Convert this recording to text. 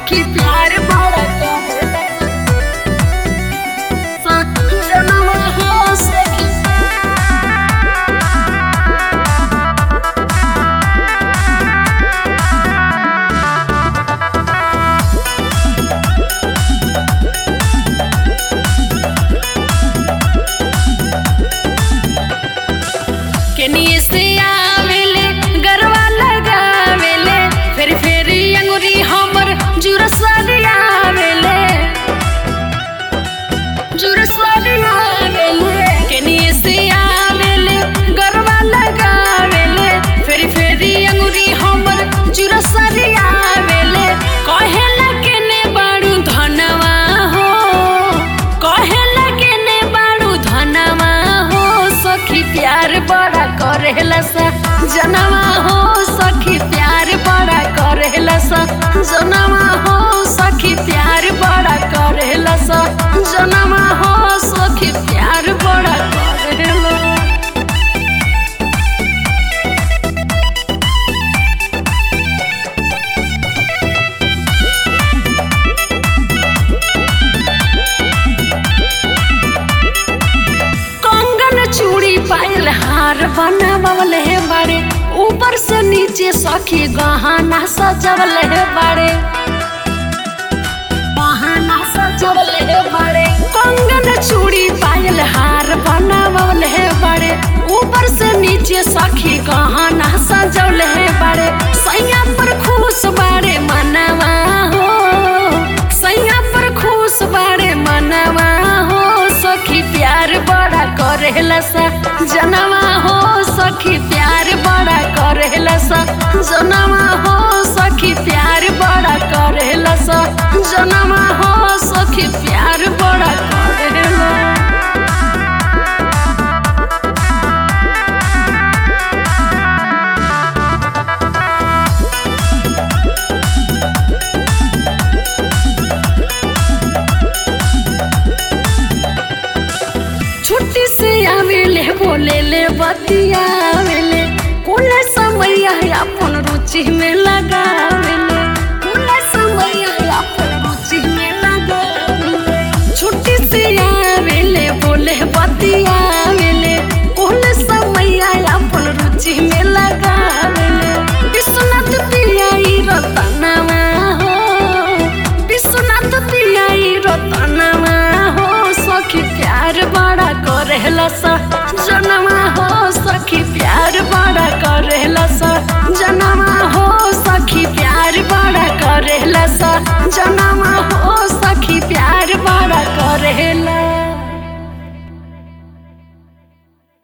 सखी प्यार बड़ा करेला जनवा हो सखी केनिए से आवेले गरवा लगावेले फेरी फेरी अंगुरी हमर जुरसवाली आवेले जुरसवाली आवेले केनिए से आवेले गरवा लगावेले फेरी फेरी अंगुरी हमर जुरसवाली आवेले कहेला केने बाड़ू धनवा हो कहेला केने बाड़ू धनवा हो सखी प्यार बड़ा करेला सा जनवा हो सखी प्यार बड़ा करेला सा जनवा हो सखी प्यार बड़ा करेला सा जनवा हो सखी प्यार बड़ा करेला कंगन चूड़ी पायल हार बनावल है बाड़े ऊपर से नीचे सखी गहना सजवल है बाड़े गहना सजवल है बाड़े कंगन चूड़ी पायल हार बनावल है बाड़े ऊपर से नीचे सखी गहना सजवल है बाड़े सैया पर खुश बाड़े मनवा हो सैया पर खुश बाड़े मनवा हो सखी प्यार बड़ा करेला सा जनवा हो सखी प्यार बड़ा करेला सा जनवा हो सखी प्यार बड़ा करेला सा जनवा हो सखी प्यार बड़ा करेला छुट्टी से आवेले बोले ले बतियावेले कुल समय अपन रुचि में लगावेले कुल समय अपन रुचि में लगावेले छुट्टी से आवेले बोले बतियावेले कुल समय अपन रुचि में लगावेले विश्वनाथ पियाई रतनवा हो विश्वनाथ पियाई रतनवा हो सखी प्यार बड़ा करेला सा जनवा हो सखी प्यार बड़ा करेला सा जनवा हो सखी प्यार बड़ा करेला सा जनवा हो